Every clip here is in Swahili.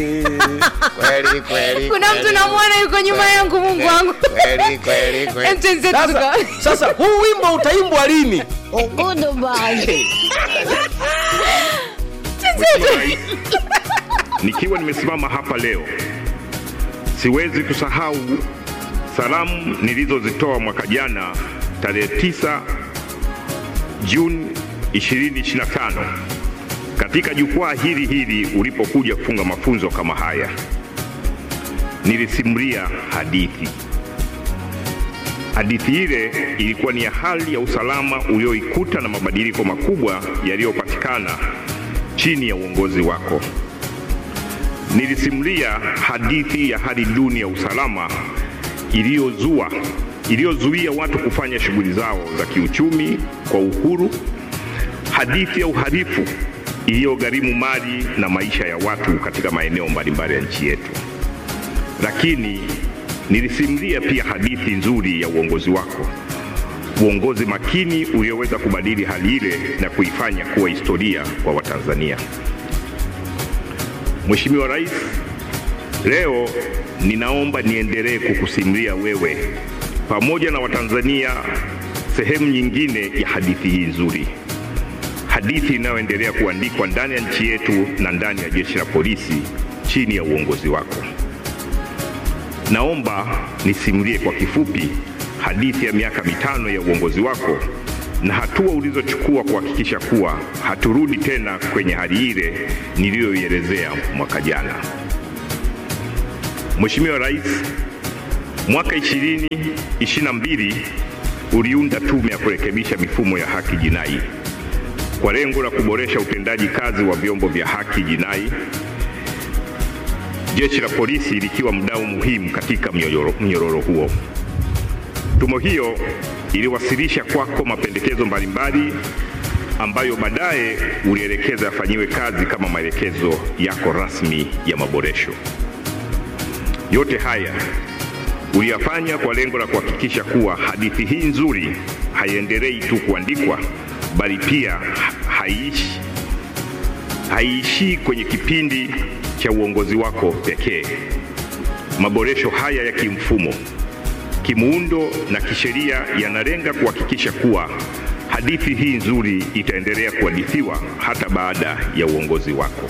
kweli kweli kuna mtu namwona yuko nyuma yangu mungu wangu kweli kweli kweli Em, twenzetu sasa, tuka- sasa huu wimbo utaimbwa lini Nikiwa nimesimama hapa leo, siwezi kusahau salamu nilizozitoa mwaka jana tarehe 9 Juni 2025 katika jukwaa hili hili ulipokuja kufunga mafunzo kama haya. Nilisimulia hadithi. Hadithi ile ilikuwa ni ya hali ya usalama ulioikuta na mabadiliko makubwa yaliyopatikana chini ya uongozi wako. Nilisimulia hadithi ya hali duni ya usalama iliyozua iliyozuia watu kufanya shughuli zao za kiuchumi kwa uhuru, hadithi ya uhalifu iliyogharimu mali na maisha ya watu katika maeneo mbalimbali ya nchi yetu. Lakini nilisimulia pia hadithi nzuri ya uongozi wako, uongozi makini ulioweza kubadili hali ile na kuifanya kuwa historia kwa Watanzania. Mheshimiwa Rais, leo ninaomba niendelee kukusimulia wewe pamoja na Watanzania sehemu nyingine ya hadithi hii nzuri, hadithi inayoendelea kuandikwa ndani ya nchi yetu na ndani ya jeshi la polisi chini ya uongozi wako. Naomba nisimulie kwa kifupi hadithi ya miaka mitano ya uongozi wako na hatua ulizochukua kuhakikisha kuwa haturudi tena kwenye hali ile niliyoielezea mwaka jana. Mheshimiwa Rais, mwaka 2022 uliunda tume ya kurekebisha mifumo ya haki jinai kwa lengo la kuboresha utendaji kazi wa vyombo vya haki jinai, jeshi la polisi likiwa mdau muhimu katika mnyororo mnyororo huo. Tume hiyo iliwasilisha kwako mapendekezo mbalimbali ambayo baadaye ulielekeza yafanyiwe kazi kama maelekezo yako rasmi ya maboresho. Yote haya uliyafanya kwa lengo la kuhakikisha kuwa hadithi hii nzuri haiendelei tu kuandikwa, bali pia haiishi haiishii kwenye kipindi cha uongozi wako pekee. Maboresho haya ya kimfumo kimuundo na kisheria yanalenga kuhakikisha kuwa hadithi hii nzuri itaendelea kuhadithiwa hata baada ya uongozi wako.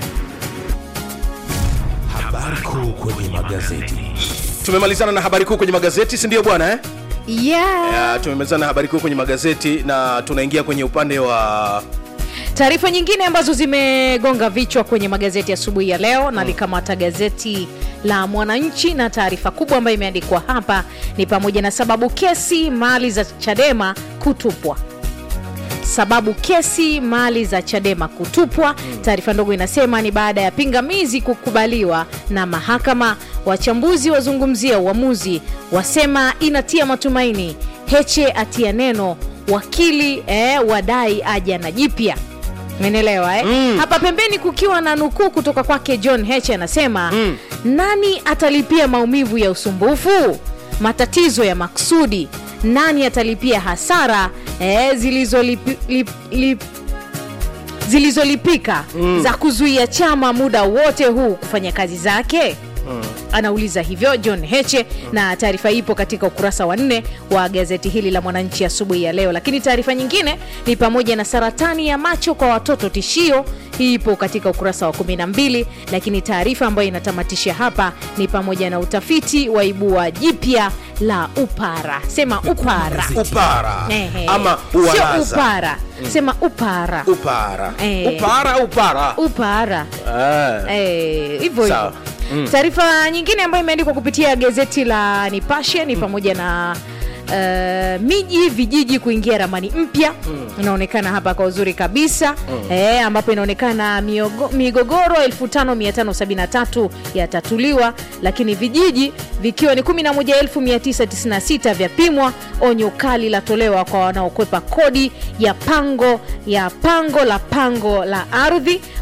habari kuu kwenye magazeti tumemalizana na habari kuu kwenye magazeti si ndio bwana eh? yeah. Ya, tumemalizana na habari kuu kwenye magazeti na tunaingia kwenye upande wa taarifa nyingine ambazo zimegonga vichwa kwenye magazeti asubuhi ya, leo nalikamata gazeti la mwananchi na taarifa kubwa ambayo imeandikwa hapa ni pamoja na sababu kesi mali za chadema kutupwa sababu kesi mali za chadema kutupwa taarifa ndogo inasema ni baada ya pingamizi kukubaliwa na mahakama wachambuzi wazungumzia uamuzi wasema inatia matumaini heche atia neno wakili eh, wadai aja na jipya menelewa eh? mm. hapa pembeni kukiwa na nukuu kutoka kwake john h anasema mm. nani atalipia maumivu ya usumbufu matatizo ya maksudi nani atalipia hasara eh, zilizolipi, lip, lip, zilizolipika mm. za kuzuia chama muda wote huu kufanya kazi zake anauliza hivyo john heche na taarifa ipo katika ukurasa wa nne wa gazeti hili la mwananchi asubuhi ya leo lakini taarifa nyingine ni pamoja na saratani ya macho kwa watoto tishio hii ipo katika ukurasa wa 12 lakini taarifa ambayo inatamatisha hapa ni pamoja na utafiti waibua jipya la upara sema upara upara Ehe. ama sio uwalaza upara sema upara upara Eh. upara upara upara Ah. Eh, hivyo Sawa. hivyo taarifa nyingine ambayo imeandikwa kupitia gazeti la nipashe ni pamoja na Uh, miji vijiji kuingia ramani mpya inaonekana hapa kwa uzuri kabisa eh, ambapo inaonekana miogo, migogoro 5573 yatatuliwa lakini vijiji vikiwa ni 11996 vyapimwa onyo kali latolewa kwa wanaokwepa kodi ya pango ya pango la pango la ardhi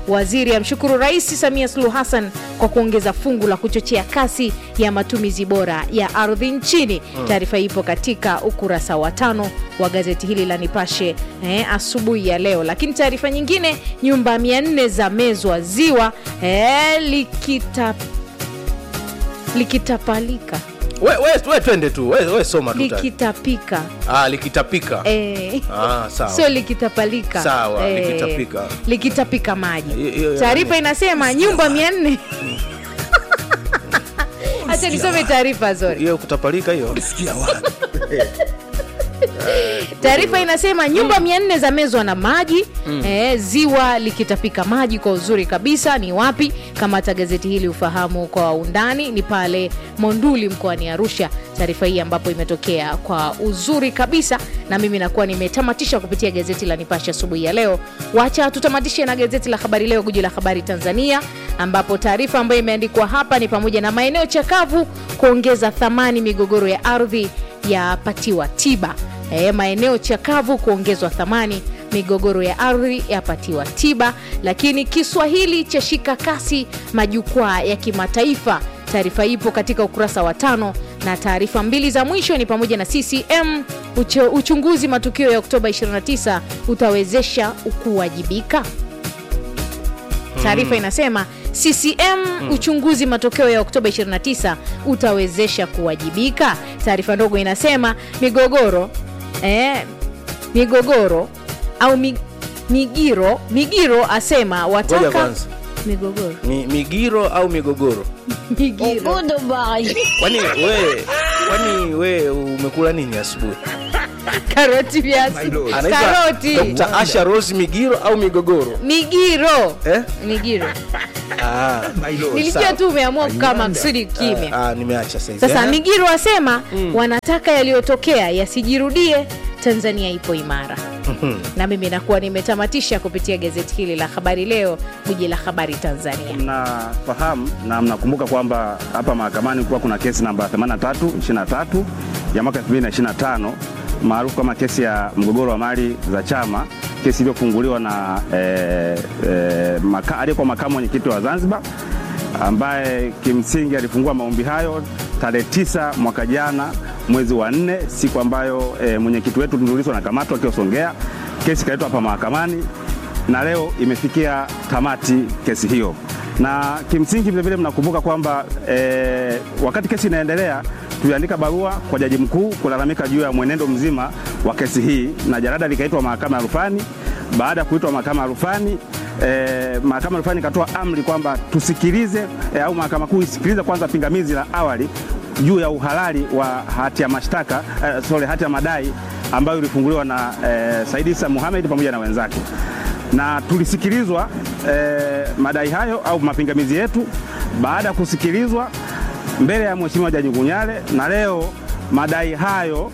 waziri amshukuru Rais Samia Suluhu Hassan kwa kuongeza fungu la kuchochea kasi ya matumizi bora ya ardhi nchini. Taarifa ipo katika ukurasa wa tano wa gazeti hili la Nipashe eh, asubuhi ya leo. Lakini taarifa nyingine, nyumba 400 za mezwa ziwa eh, likita likitapalika we, we, we twende tu we, we soma tu tayari. likitapika ah, likitapika eh, ah, sawa sio likitapalika Sawa, likitapika. likitapika maji Hiyo- hiyo- taarifa inasema nyumba mia nne hacha nisome taarifa zori hiyo kutapalika hiyo taarifa inasema nyumba mia nne za mezwa na maji eh, ziwa likitapika maji kwa uzuri kabisa ni wapi kamata gazeti hili ufahamu kwa undani ni pale monduli mkoani arusha taarifa hii ambapo imetokea kwa uzuri kabisa na mimi nakuwa nimetamatisha kupitia gazeti la nipashe asubuhi ya leo wacha tutamatishe na gazeti la habari leo guji la habari tanzania ambapo taarifa ambayo imeandikwa hapa ni pamoja na maeneo chakavu kuongeza thamani migogoro ya ardhi yapatiwa tiba e, maeneo chakavu kuongezwa thamani migogoro ya ardhi yapatiwa tiba lakini kiswahili cha shika kasi majukwaa ya kimataifa taarifa ipo katika ukurasa wa tano na taarifa mbili za mwisho ni pamoja na ccm ucho, uchunguzi matukio ya oktoba 29 utawezesha kuwajibika taarifa inasema ccm uchunguzi matokeo ya oktoba 29 utawezesha kuwajibika taarifa ndogo inasema migogoro eh, migogoro au mi, migiro migiro asema ngoja wataka kwanza migogoro Mi, migiro au migogoro migiro kwani we kwani we umekula nini asubuhi karoti viazi Anaitwa karoti Dr. Asha Rose Migiro au Migogoro? migiro Eh? migiro Ah, nilijua sawa. tu umeamua kukaa maksudi kimya Ah, nimeacha saizi. sasa Eh? migiro asema wanataka yaliyotokea yasijirudie tanzania ipo imara na mimi nakuwa nimetamatisha kupitia gazeti hili la habari leo guji la habari tanzania mnafahamu na mnakumbuka kwamba hapa mahakamani kuwa kuna kesi namba 8323 ya mwaka 2025 maarufu kama kesi ya mgogoro wa mali za chama, kesi iliyofunguliwa na eh, eh, maka, aliyekuwa makamu mwenyekiti wa Zanzibar ambaye kimsingi alifungua maombi hayo tarehe tisa mwaka jana mwezi wa nne, siku ambayo e, mwenyekiti wetu Tundu Lissu anakamatwa akiwa Songea. Kesi ikaletwa hapa mahakamani na leo imefikia tamati kesi hiyo, na kimsingi vilevile mnakumbuka kwamba e, wakati kesi inaendelea tuliandika barua kwa jaji mkuu kulalamika juu ya mwenendo mzima wa kesi hii, na jarada likaitwa mahakama ya rufani. Baada ya kuitwa mahakama ya rufani eh, mahakama ya rufani ikatoa amri kwamba tusikilize eh, au mahakama kuu isikilize kwanza pingamizi la awali juu ya uhalali wa hati ya mashtaka eh, sorry, hati ya madai ambayo ilifunguliwa na eh, Said Issa Mohamed pamoja na wenzake, na tulisikilizwa eh, madai hayo au mapingamizi yetu. Baada ya kusikilizwa mbele ya Mheshimiwa Jaji Ngunyale, na leo madai hayo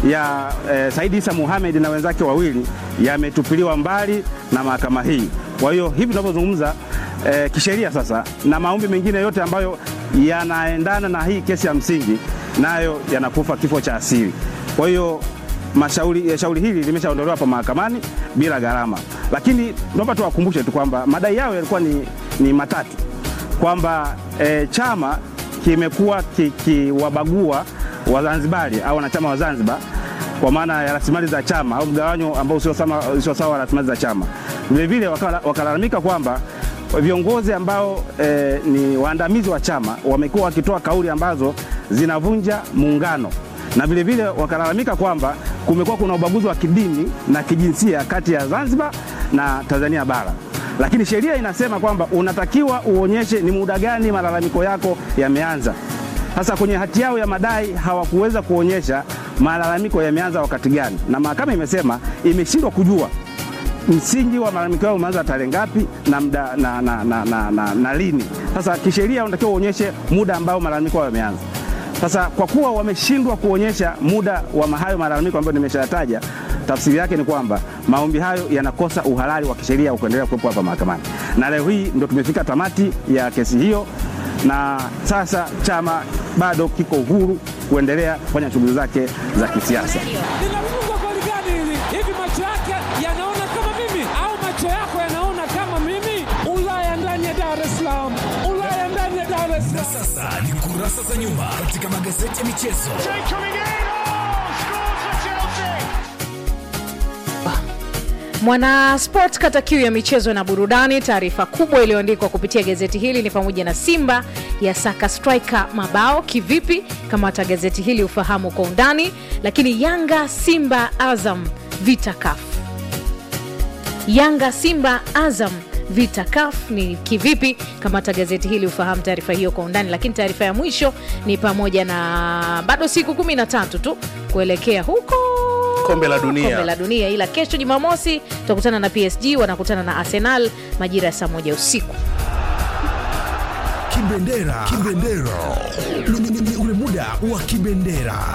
ya eh, Said Issa Mohamed na wenzake wawili yametupiliwa mbali na mahakama hii. Kwa hiyo hivi tunavyozungumza eh, kisheria sasa na maombi mengine yote ambayo yanaendana na hii kesi ya msingi nayo yanakufa kifo cha asili. Kwa hiyo mashauri eh, shauri hili limeshaondolewa hapa mahakamani bila gharama, lakini tunaomba tuwakumbushe tu kwamba madai yao yalikuwa ni, ni matatu kwamba eh, chama kimekuwa kikiwabagua Wazanzibari au wanachama wa Zanzibar kwa maana ya rasilimali za chama au mgawanyo ambao usio sawa usio sawa wa rasilimali za chama. Vilevile wakala- wakalalamika kwamba viongozi ambao eh, ni waandamizi wa chama wamekuwa wakitoa kauli ambazo zinavunja muungano, na vilevile wakalalamika kwamba kumekuwa kuna ubaguzi wa kidini na kijinsia kati ya Zanzibar na Tanzania bara lakini sheria inasema kwamba unatakiwa uonyeshe ni muda gani malalamiko yako yameanza. Sasa kwenye hati yao ya madai hawakuweza kuonyesha malalamiko yameanza wakati gani, na mahakama imesema imeshindwa kujua msingi wa malalamiko yao umeanza tarehe ngapi na, mda, na, na, na, na, na, na lini. Sasa kisheria unatakiwa uonyeshe muda ambao malalamiko yao yameanza. Sasa kwa kuwa wameshindwa kuonyesha muda wa hayo malalamiko ambayo nimeshayataja, tafsiri yake ni kwamba maombi hayo yanakosa uhalali wa kisheria wa kuendelea kuwepo hapa mahakamani, na leo hii ndo tumefika tamati ya kesi hiyo, na sasa chama bado kiko uhuru kuendelea kufanya shughuli zake za kisiasa. linafungwa goli gani hili? Hivi macho yake yanaona kama mimi au macho yako yanaona kama mimi? Na sasa ni kurasa za nyuma katika magazeti ya michezo. Mwana Sport kata kiu ya michezo na burudani. Taarifa kubwa iliyoandikwa kupitia gazeti hili ni pamoja na Simba ya saka striker mabao kivipi? Kamata gazeti hili ufahamu kwa undani. Lakini Yanga, Simba, Azam vita CAF. Yanga, Simba, Azam vita CAF ni kivipi? Kamata gazeti hili ufahamu taarifa hiyo kwa undani. Lakini taarifa ya mwisho ni pamoja na bado siku kumi na tatu tu kuelekea huko Kombe la dunia. kombe la dunia, ila kesho Jumamosi tutakutana na PSG, wanakutana na Arsenal majira ya saa moja usiku. Kibendera. Kibendera. Ni- ni- ni ule muda wa kibendera.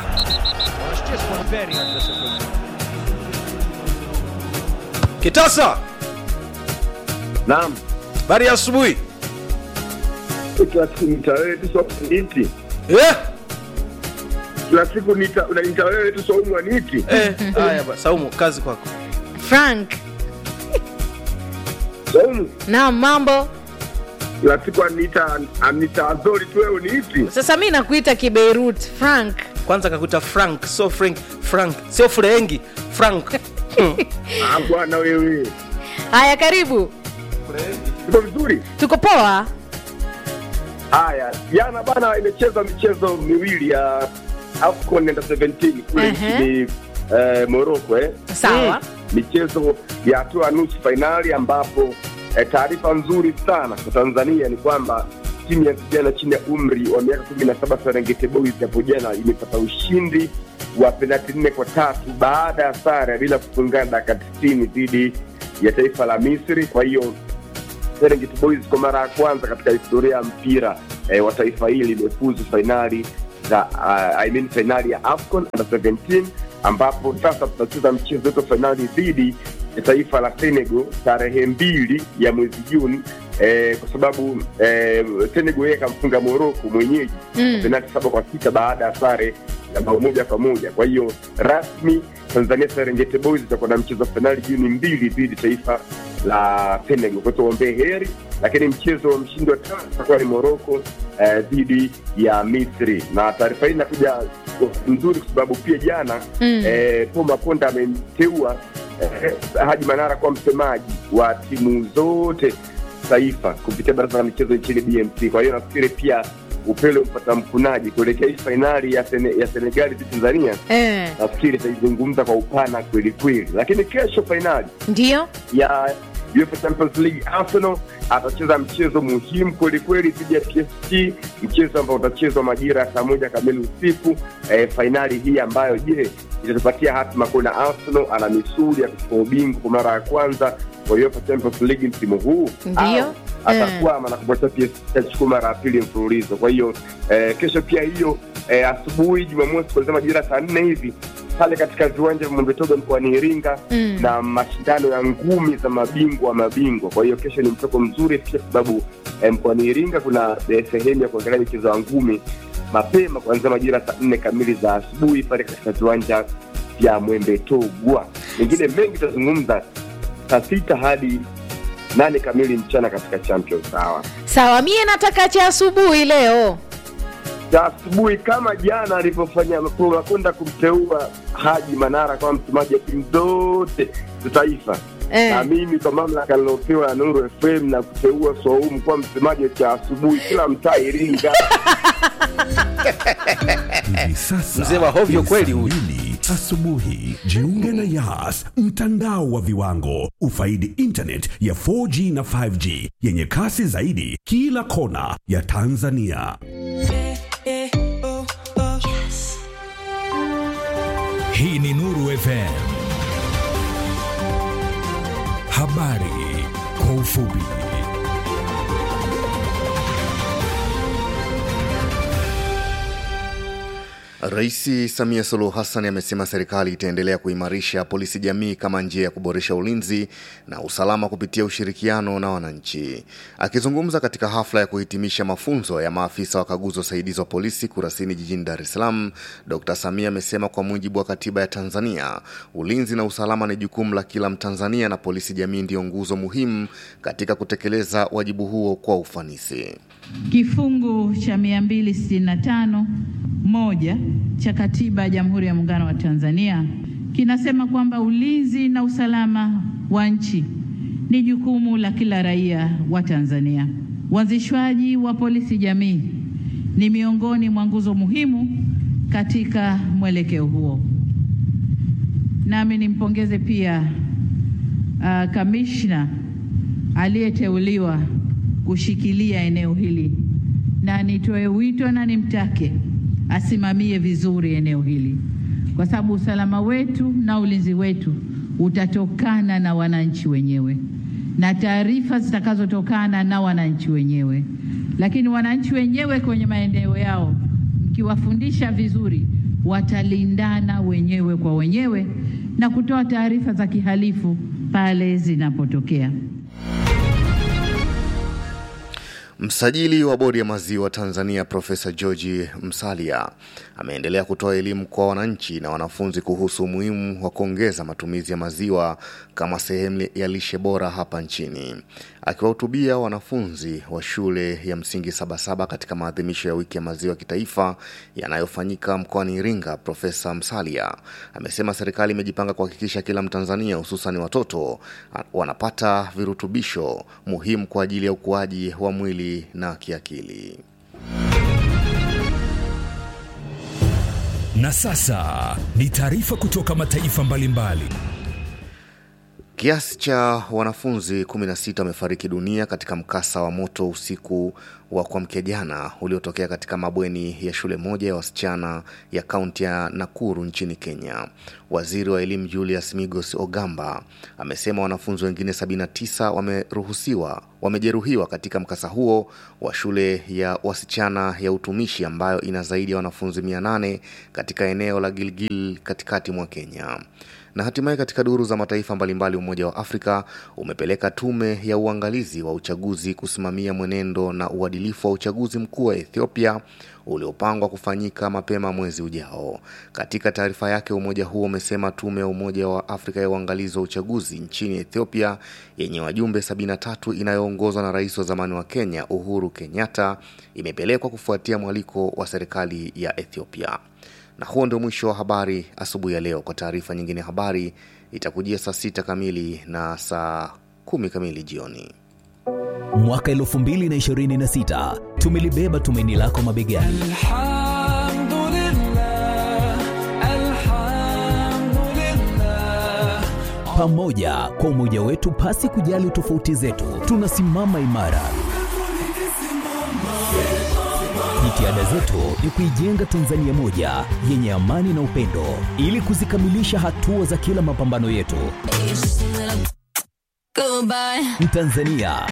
Kitasa, Naam, habari ya asubuhi. kila siku nita wewe tu saumu niti, Eh, kila siku nita unanita wewe tu saumu niti. eh, haya ba- Saumu, kazi kwako. Frank Saumu na mambo kila siku anita anita azori tu wewe niti. sasa, mi nakuita Kibeirut Frank. Kwanza kakuta Frank, so Frank, Frank, sio Frengi, Frank. Ah bwana wewe. Haya, karibu, Uko vizuri? tuko poa. Haya, jana bana imecheza michezo miwili ya AFCON under 17 kule Ehe. nchini eh, Morocco eh. Sawa. michezo ya hatua ya nusu fainali ambapo eh, taarifa nzuri sana kwa Tanzania ni kwamba timu ya vijana chini ya umri wa miaka kumi na saba Serengeti Boys hapo jana imepata ushindi wa penati nne kwa tatu baada ya sare bila kufungana dakika tisini dhidi ya taifa la Misri. Kwa hiyo Serengeti Boys kwa mara ya kwanza katika historia ya mpira eh, wa taifa hili imefuzu fainali za uh, I mean fainali ya AFCON under 17 ambapo sasa tutacheza mchezo wetu wa fainali dhidi ya taifa la Senegal tarehe mbili ya mwezi Juni eh, kwa sababu eh, Senegal yeye akamfunga Morocco mwenyeji Mm. penalti saba kwa sita baada ya sare ya bao moja kwa moja. Kwa hiyo rasmi Tanzania Serengeti Boys itakuwa na mchezo wa fainali Juni mbili dhidi taifa la Senegal. Kwa hiyo tuombee heri, lakini mchezo wa mshindi wa tatu utakuwa ni Morocco eh, dhidi ya Misri, na taarifa hii inakuja nzuri kwa sababu pia jana Mm. eh, Paul Makonda amemteua eh, Haji Manara kuwa msemaji wa timu zote taifa kupitia baraza la michezo nchini BMT. Kwa hiyo nafikiri pia upele mpata mkunaji kuelekea hii fainali ya, Sene, ya Senegali dhidi Tanzania, Eh, nafikiri itaizungumza kwa upana kweli kweli, lakini kesho fainali ndio ya UEFA Champions League Arsenal atacheza mchezo muhimu kweli kweli dhidi ya PSG, mchezo ambao utachezwa majira ya saa moja kamili usiku. Eh, fainali hii ambayo je, itatupatia hatima kuona Arsenal ana misuli ya kuchukua ubingwa kwa mara ya kwanza kwa UEFA Champions League msimu huu Ndiyo. au atakwama na kupatia PSG achukua mara ya pili mfululizo. Kwa hiyo eh, kesho pia hiyo eh, asubuhi Jumamosi kuanzia majira saa nne hivi pale katika viwanja vya Mwembetoga mkoani Iringa Mm. na mashindano ya ngumi za mabingwa wa mabingwa. Kwa hiyo kesho ni mtoko mzuri pia, kwa sababu eh, mkoani Iringa kuna eh, sehemu ya kuangalia michezo ya ngumi mapema kuanzia majira saa nne kamili za asubuhi pale katika viwanja vya Mwembetogwa. Mengine mengi tutazungumza saa sita hadi nane kamili mchana katika Champions Hour. sawa. Mie nataka cha asubuhi leo. za asubuhi kama jana alivyofanya kwenda kumteua Haji Manara kama msemaji wa timu zote za taifa Eh. na mimi kwa mamlaka nilopewa na Nuru FM na kuteua Swaumu kuwa msemaji cha asubuhi kila mtaa Iringa. Hivi sasa Mzee wa hovyo ni kweli saa huyu. mbili asubuhi. Jiunge na Yas, mtandao wa viwango. Ufaidi internet ya 4G na 5G yenye kasi zaidi kila kona ya Tanzania. Hii ni Nuru FM. Habari kwa ufupi. Rais Samia Suluhu Hassan amesema serikali itaendelea kuimarisha polisi jamii kama njia ya kuboresha ulinzi na usalama kupitia ushirikiano na wananchi. Akizungumza katika hafla ya kuhitimisha mafunzo ya maafisa wakaguzi wasaidizi wa polisi Kurasini jijini Dar es Salaam, Dr. Samia amesema kwa mujibu wa katiba ya Tanzania, ulinzi na usalama ni jukumu la kila Mtanzania na polisi jamii ndiyo nguzo muhimu katika kutekeleza wajibu huo kwa ufanisi. Kifungu cha 265 moja cha Katiba ya Jamhuri ya Muungano wa Tanzania kinasema kwamba ulinzi na usalama wa nchi ni jukumu la kila raia wa Tanzania. Uanzishwaji wa polisi jamii ni miongoni mwa nguzo muhimu katika mwelekeo huo. Nami nimpongeze pia uh, kamishna aliyeteuliwa kushikilia eneo hili na nitoe wito na nimtake asimamie vizuri eneo hili, kwa sababu usalama wetu na ulinzi wetu utatokana na wananchi wenyewe na taarifa zitakazotokana na wananchi wenyewe. Lakini wananchi wenyewe kwenye maeneo yao, mkiwafundisha vizuri, watalindana wenyewe kwa wenyewe na kutoa taarifa za kihalifu pale zinapotokea. Msajili wa bodi ya maziwa Tanzania Profesa George Msalia ameendelea kutoa elimu kwa wananchi na wanafunzi kuhusu umuhimu wa kuongeza matumizi ya maziwa kama sehemu ya lishe bora hapa nchini. Akiwahutubia wanafunzi wa shule ya msingi Sabasaba katika maadhimisho ya wiki ya maziwa kitaifa yanayofanyika mkoani Iringa, Profesa Msalia amesema serikali imejipanga kuhakikisha kila Mtanzania hususan watoto wanapata virutubisho muhimu kwa ajili ya ukuaji wa mwili na kiakili. Na sasa ni taarifa kutoka mataifa mbalimbali. Kiasi cha wanafunzi 16 wamefariki dunia katika mkasa wa moto usiku wa kuamkia jana uliotokea katika mabweni ya shule moja ya wasichana ya kaunti ya Nakuru nchini Kenya. Waziri wa elimu Julius Migos Ogamba amesema wanafunzi wengine 79 wameruhusiwa wamejeruhiwa katika mkasa huo wa shule ya wasichana ya utumishi ambayo ina zaidi ya wanafunzi 800 katika eneo la Gilgil katikati mwa Kenya na hatimaye katika duru za mataifa mbalimbali, Umoja wa Afrika umepeleka tume ya uangalizi wa uchaguzi kusimamia mwenendo na uadilifu wa uchaguzi mkuu wa Ethiopia uliopangwa kufanyika mapema mwezi ujao. Katika taarifa yake, umoja huo umesema tume ya Umoja wa Afrika ya uangalizi wa uchaguzi nchini Ethiopia yenye wajumbe 73 inayoongozwa na rais wa zamani wa Kenya Uhuru Kenyatta imepelekwa kufuatia mwaliko wa serikali ya Ethiopia na huo ndio mwisho wa habari asubuhi ya leo. Kwa taarifa nyingine ya habari itakujia saa sita kamili na saa kumi kamili jioni. Mwaka 2026 tumelibeba tumaini lako mabegani. Pamoja kwa umoja wetu, pasi kujali tofauti zetu, tunasimama imara. Jitihada zetu ni kuijenga Tanzania moja yenye amani na upendo, ili kuzikamilisha hatua za kila mapambano yetu. Mtanzania,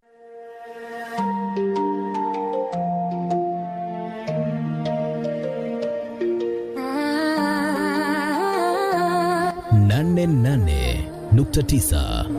nane nane nukta tisa